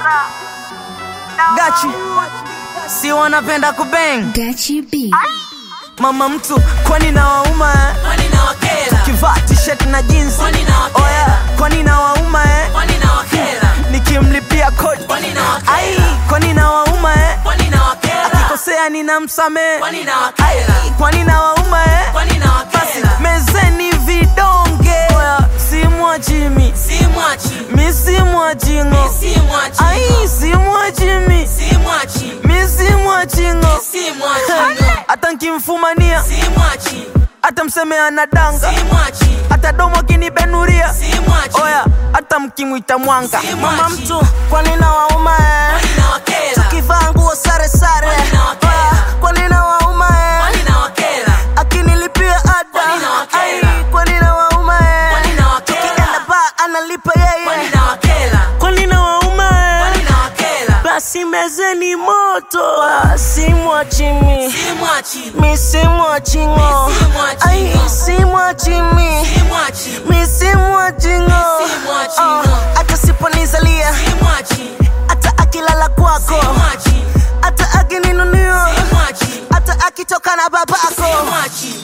Gachi si wanapenda kubeng Gachi B. mama mtu kwani na wauma eh? Kwani na wakera? kivaa t-shirt na jeans Kwani na wakera? oh yeah. kwani na wauma eh? Kwani na wakera? nikimlipia kodi Kwani na wakera? ai kwani na wauma eh? Kwani na wakera? akikosea ninamsamehe Kwani na wakera? kwani na wauma eh? Kwani na basi wakera? mezeni vidonge Oya, simwachimi Si mwachi. mi simwachingo Si mwachi. ai simwachimi Si mwachi. mi simwachingo Si mwachi. hata nkimfumania Si mwachi. hata mseme anadanga Si mwachi. hata domo kinibenuria Si mwachi. oya hata mkimwita mwanga Si mama mwachi. mtu kwani na wauma eh? Kwani na wakera? kivaa nguo sare sare Kwani na wakera? Oya, kwani na wauma eh? Kwani na wakera? akinilipia ada Kwani na wakera? Ai, kwani na wauma eh? Kwani na wakera? tukienda ba analipa Kwani yeye na wakera? kwani na wauma eh? Kwani na wakera? basi mezeni moto Ah, simwachimi Si mwachi. mi simwachingo Mi simwachingo. ai simwachimi Si mwachi. mi simwachingo Mi simwachingo. hata siponizalia Si mwachi. hata akilala kwako Si mwachi. hata akininunio Si mwachi. hata akitoka na babako Si mwachi.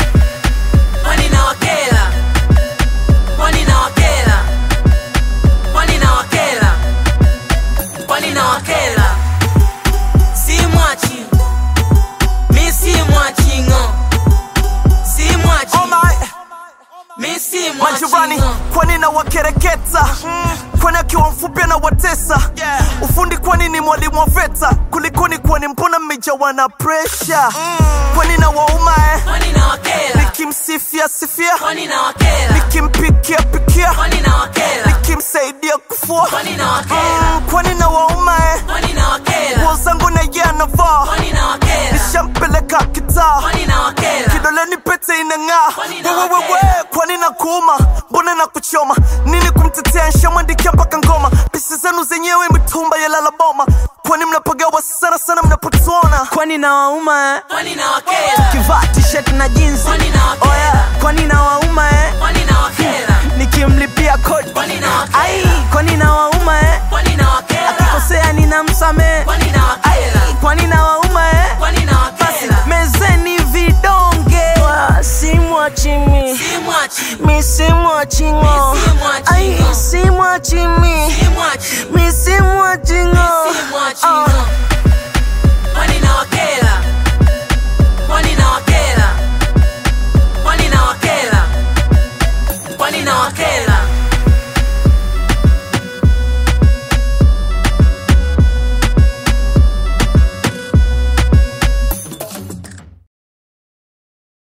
Kwani na wakera? Kwani na wakera? Kwani na wakera? Kwani na wakera? Si mwachi. Mi si mwachi ngo. Si mwachi. Oh my, Mi si mwachi majirani ngo. kwani na wakereketa kwani akiwa mfupi na watesa ufundi kwani ni mwalimu wa veta kulikoni kwani mbona mmejawa na presha kwani na wauma eh? Kwani na wakera? nikimsifia sifia Kwani na wakera? nikimpikia pikia Kwani na wakera? nikimsaidia kufua Kwani na wakera? Mm, kwani na wauma eh? Kwani na wakera? nguo zangu na ye anavaa Kwani na wakera? nishampeleka kitaa Kwani na wakera? kidoleni pete inang'aa Kwani na wewewewe wakera? kwani na kuuma mbona na kuchoma nini kumtetea nshamwandikia mpaka ngoma pisi zenu zenyewe mitumba yalala boma kwani mnapagawa sana sana mnapotuona kwani na wauma eh? Kwani na wakera? kivaa t-shirt na jeans Kwani na wakera? oya kwani na wauma eh? Kwani na wakera? nikimlipia kodi Kwani na wakera? ai kwani na wauma eh? Kwani na wakera? akikosea ninamsamehe Kwani na wakera? kwani na wauma eh? Kwani na wakera? mezeni vidonge simwachimi Si mwachi. mi simwachingo Mi simwachingo. ai simwachimi Si mwachi. mi simwachingo Si mwachi ngo.